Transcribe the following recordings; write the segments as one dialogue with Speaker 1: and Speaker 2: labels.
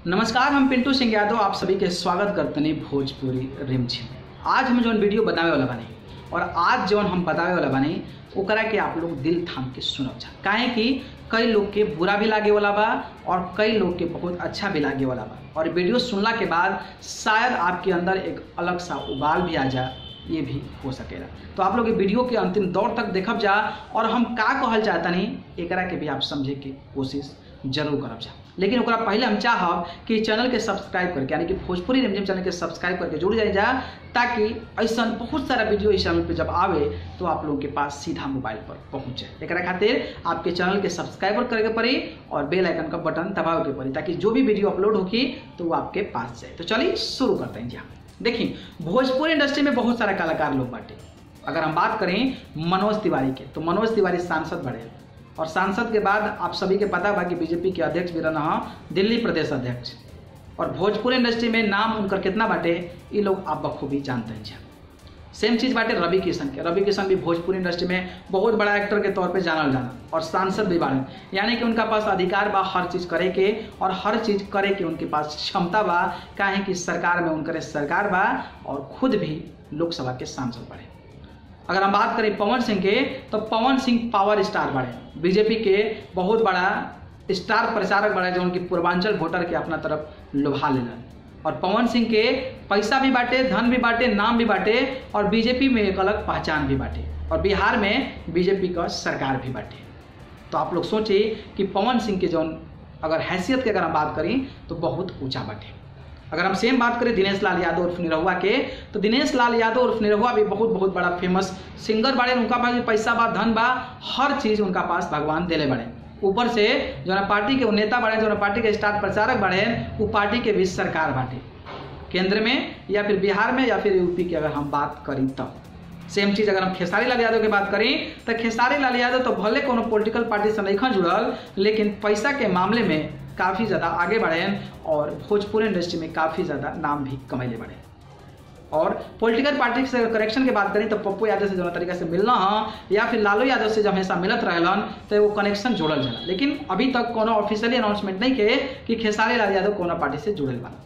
Speaker 1: नमस्कार हम पिंटू सिंह यादव आप सभी के स्वागत करते हैं भोजपुरी रिमझिम आज हम जौन वीडियो बतावे वाला बानी और आज जौन हम बतावे वाला बानी ओकरा के आप लोग दिल थाम के सुनब जा काहे कि कई लोग के बुरा भी लागे वाला बा और कई लोग के बहुत अच्छा भी लागे वाला बा और वीडियो सुनला के बाद शायद आपके अंदर एक अलग सा उबाल भी आ जा ये भी हो सकेला तो आप लोग ये वीडियो के अंतिम दौर तक देखब जा और हम का कहल चाहतनी एकरा के भी आप समझे के कोशिश जरूर करब जा लेकिन ओकरा पहले हम चाहब कि चैनल के सब्सक्राइब करके यानी कि भोजपुरी रिमझिम चैनल के सब्सक्राइब करके जुड़ जाए जा ताकि ऐसा बहुत सारा वीडियो इस चैनल पे जब आवे तो आप लोगों के पास सीधा मोबाइल पर पहुंच जाए एकरा खातिर आपके चैनल के सब्सक्राइबर करे के पड़ी और बेल आइकन का बटन दबावे के पड़ी ताकि जो भी वीडियो अपलोड होगी तो वो आपके पास जाए तो चलिए शुरू करते हैं जी हाँ देखिए भोजपुरी इंडस्ट्री में बहुत सारा कलाकार लोग बाटे अगर हम बात करें मनोज तिवारी के तो मनोज तिवारी सांसद बड़े और सांसद के बाद आप सभी के पता बा कि बीजेपी के अध्यक्ष भी रहा दिल्ली प्रदेश अध्यक्ष और भोजपुरी इंडस्ट्री में नाम उनकर कितना बाटे ये लोग आप बखूबी जानते हैं सेम चीज़ बाटे रवि किशन के रवि किशन भी भोजपुरी इंडस्ट्री में बहुत बड़ा एक्टर के तौर पे जानल जाना और सांसद भी बाड़े यानी कि उनका पास अधिकार बा हर चीज़ करे के और हर चीज़ करे के उनके पास क्षमता बा काहे कि सरकार में उनकर सरकार बा और खुद भी लोकसभा के सांसद बड़े अगर हम बात करें पवन सिंह के तो पवन सिंह पावर स्टार बड़े बीजेपी के बहुत बड़ा स्टार प्रचारक बड़े जो उनकी पूर्वांचल वोटर के अपना तरफ लुभा लेना और पवन सिंह के पैसा भी बांटे धन भी बांटे नाम भी बांटे और बीजेपी में एक अलग पहचान भी बांटे और बिहार में बीजेपी का सरकार भी बांटे तो आप लोग सोचिए कि पवन सिंह के जो अगर हैसियत की अगर हम बात करें तो बहुत ऊंचा बांटे अगर हम सेम बात करें दिनेश लाल यादव उर्फ निरहुआ के तो दिनेश लाल यादव उर्फ निरहुआ भी बहुत बहुत बड़ा फेमस सिंगर बाड़े उनका पास पैसा बा धन बा हर चीज़ उनका पास भगवान दिले बड़े ऊपर से जो ना पार्टी के नेता बड़े जो ना पार्टी के स्टार प्रचारक बड़े वो पार्टी के भी सरकार बाटे केंद्र में या फिर बिहार में या फिर यूपी की अगर हम बात करी तब सेम चीज अगर हम खेसारी लाल यादव की बात करी तो खेसारी लाल यादव तो भले कोनो पॉलिटिकल पार्टी से नहीं जुड़ल लेकिन पैसा के मामले में काफ़ी ज़्यादा आगे बढ़े हैं और भोजपुरी इंडस्ट्री में काफ़ी ज़्यादा नाम भी कमैले बढ़े और पॉलिटिकल पार्टी से करेक्शन की बात करें तो पप्पू यादव से जो तरीका से मिलना है या फिर लालू यादव से जब हमेशा मिलत रहलन तो वो कनेक्शन जोड़ल जाला लेकिन अभी तक कोनो ऑफिशियली अनाउंसमेंट नहीं के कि खेसारी लाल यादव कोनो पार्टी से जुड़ल बा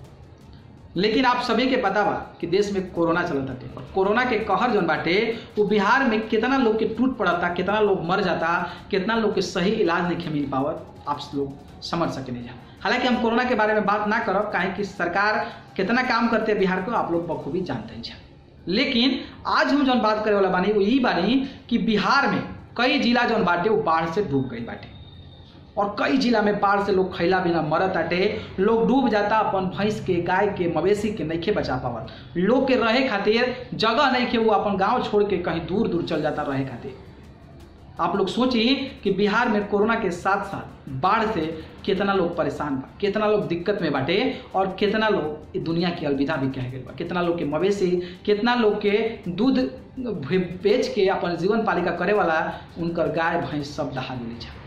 Speaker 1: लेकिन आप सभी के पता बा कि देश में कोरोना चलत बाटे और कोरोना के कहर जौन बाटे वो बिहार में कितना लोग के टूट पड़ता कितना लोग मर जाता कितना लोग के सही इलाज नहीं मिल पावत आप लोग समझ सके नहीं जा हालांकि हम कोरोना के बारे में बात ना करब काहे कि सरकार कितना काम करते हैं बिहार को आप लोग बखूबी जानते हैं लेकिन आज हम जौन बात करे वाला बानी वो यही बानी कि बिहार में कई जिला जौन बाटे वो बाढ़ से डूब गई बाटे और कई जिला में बाढ़ से लोग खैला बिना मरत आटे लोग डूब जाता अपन भैंस के गाय के मवेशी के नइखे बचा पावत लोग के रहे खातिर जगह नहीं के वो अपन गांव छोड़ के कहीं दूर दूर चल जाता रहे खातिर आप लोग सोचिए कि बिहार में कोरोना के साथ साथ बाढ़ से कितना लोग परेशान बा कितना लोग दिक्कत में बाटे और कितना लोग दुनिया की अलविदा भी कह गए बा कितना लोग के मवेशी कितना लोग के दूध बेच के अपन जीवन पालिका करे वाला उनकर गाय भैंस सब दहा दिले जा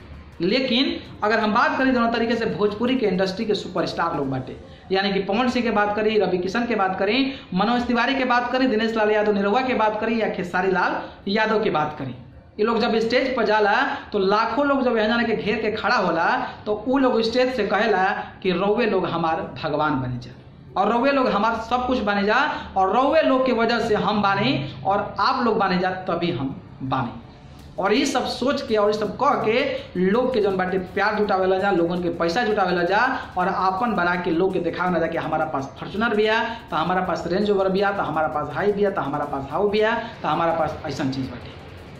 Speaker 1: लेकिन अगर हम बात करें दोनों तरीके से भोजपुरी के इंडस्ट्री के सुपरस्टार लोग बाटे यानी कि पवन सिंह के बात करें रवि किशन के बात करें मनोज तिवारी के बात करें दिनेश लाल यादव निरहुआ के बात करें या खेसारी लाल यादव की बात करें ये लोग जब स्टेज पर जाला तो लाखों लोग जब यहाँ जाने के घेर के खड़ा होला तो वो लोग स्टेज से कहेला कि रौवे लोग हमार भगवान बने जा और रौवे लोग हमार सब कुछ बने जा और रौवे लोग की वजह से हम बानी और आप लोग बने जा तभी हम बानी और ये सब सोच के और ये सब कह के लोग के जौन बाटे प्यार जुटावेला जा लोगन के पैसा जुटावेला जा और आपन बना के लोग के दिखावे ना जा कि हमारा पास फॉर्चुनर भी है तो हमारा पास रेंज ओवर भी है तो हमारा पास हाई भी है तो हमारा पास हाउ भी है तो हमारा पास ऐसा चीज़ बाटे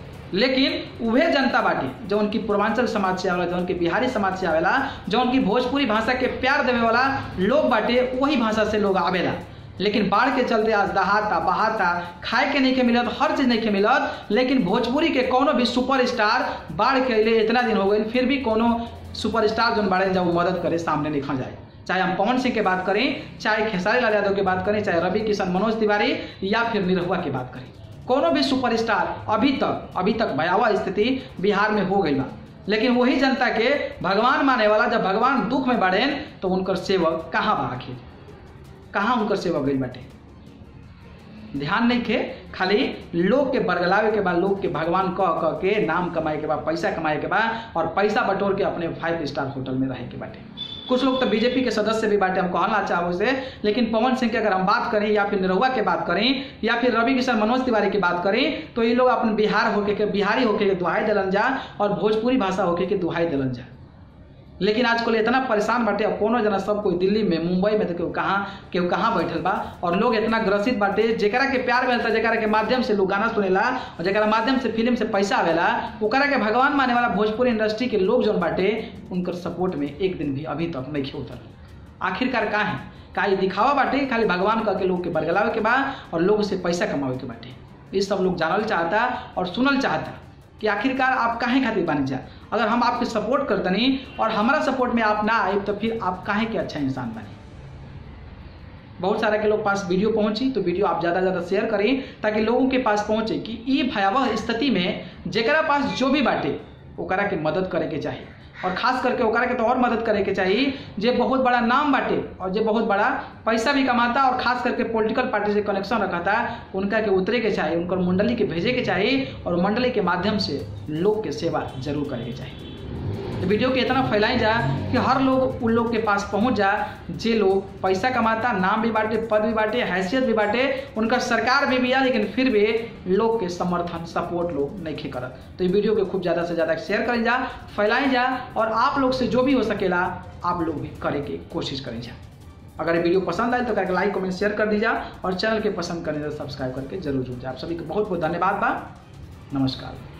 Speaker 1: लेकिन उहे जनता बाटी जो उनकी पूर्वांचल समाज से आवेला जो उनकी बिहारी समाज से आवेला जो उनकी भोजपुरी भाषा के प्यार देवे वाला लोग बाटे वही भाषा से लोग आवेला लेकिन बाढ़ के चलते आज दहाता बहाता खाए के नहीं के मिलत हर चीज नहीं के मिलत लेकिन भोजपुरी के कोनो भी सुपर स्टार बाढ़ के लिए इतना दिन हो गए फिर भी कोनो सुपर स्टार जो बाढ़ जब मदद करे सामने नहीं खा जाए चाहे हम पवन सिंह की बात करें चाहे खेसारी लाल यादव की बात करें चाहे रवि किशन मनोज तिवारी या फिर निरहुआ की बात करें कोनो भी सुपरस्टार अभी तक अभी तक भयावह स्थिति बिहार में हो गई बा लेकिन वही जनता के भगवान माने वाला जब भगवान दुख में बढ़े तो उनकर सेवक कहाँ बा आखिर कहाँ उनकर सेवक गई बाटे ध्यान नहीं खे खाली लोग के बरगलावे के बाद लोग के भगवान कह कह के नाम कमाए के बाद पैसा कमाए के बाद और पैसा बटोर के अपने फाइव स्टार होटल में रहे के बाटे कुछ लोग तो बीजेपी के सदस्य भी बाटे हम कहना चाहो से लेकिन पवन सिंह की अगर हम बात करें या फिर निरहुआ की बात करें या फिर रवि किशन मनोज तिवारी की बात करें तो ये लोग अपन बिहार होके के बिहारी होके के दुहाई दिलन जा और भोजपुरी भाषा होके के दुहाई दिलन जा लेकिन आजकल इतना परेशान बाटे अब कोनो जना सब कोई दिल्ली में मुंबई में तो केहू कहाँ केहू कहाँ बैठल बा और लोग इतना ग्रसित बाटे जेकरा के प्यार मिलता जेकरा के माध्यम से लोग गाना सुनेला और जेकरा माध्यम से फिल्म से पैसा आवेला ओकरा के भगवान माने वाला भोजपुरी इंडस्ट्री के लोग जौन बाटे उनकर सपोर्ट में एक दिन भी अभी तक नहीं उतर आखिरकार का है का ये दिखावा बाटे खाली भगवान कह के लोग के बरगलावे के बा और लोग से पैसा कमावे के बाटे ये सब लोग जानल चाहता और सुनल चाहता कि आखिरकार आप काहे खातिर बन जा अगर हम आपके सपोर्ट करतनी और हमारा सपोर्ट में आप ना आए तो फिर आप काहे के अच्छा इंसान बने बहुत सारा के लोग पास वीडियो पहुंची तो वीडियो आप ज़्यादा ज़्यादा शेयर करें ताकि लोगों के पास पहुंचे कि ये भयावह स्थिति में जेकरा पास जो भी बाटे ओकरा के मदद करे के चाहिए और खास करके ओकरा के तो और मदद करे के चाहिए जे बहुत बड़ा नाम बाटे और जे बहुत बड़ा पैसा भी कमाता और खास करके पॉलिटिकल पार्टी से कनेक्शन रखता उनका के उतरे के चाहिए उनकर मंडली के भेजे के चाहिए और मंडली के माध्यम से लोग के सेवा जरूर करे के चाहिए तो वीडियो के इतना फैलाई जा कि हर लोग उन लोग के पास पहुंच जा जे लोग पैसा कमाता नाम भी बांटे पद भी बांटे हैसियत भी बांटे उनका सरकार में भी आ लेकिन फिर भी लोग के समर्थन सपोर्ट लोग नहीं करत तो ये वीडियो के खूब ज़्यादा से ज़्यादा शेयर करें जा फैलाई जा और आप लोग से जो भी हो सकेला आप लोग भी करे के कोशिश करें जा अगर ये वीडियो पसंद आए तो करके लाइक कमेंट शेयर कर दीजिए और चैनल के पसंद करें तो सब्सक्राइब करके जरूर जुड़ जाए आप सभी को बहुत बहुत धन्यवाद बा नमस्कार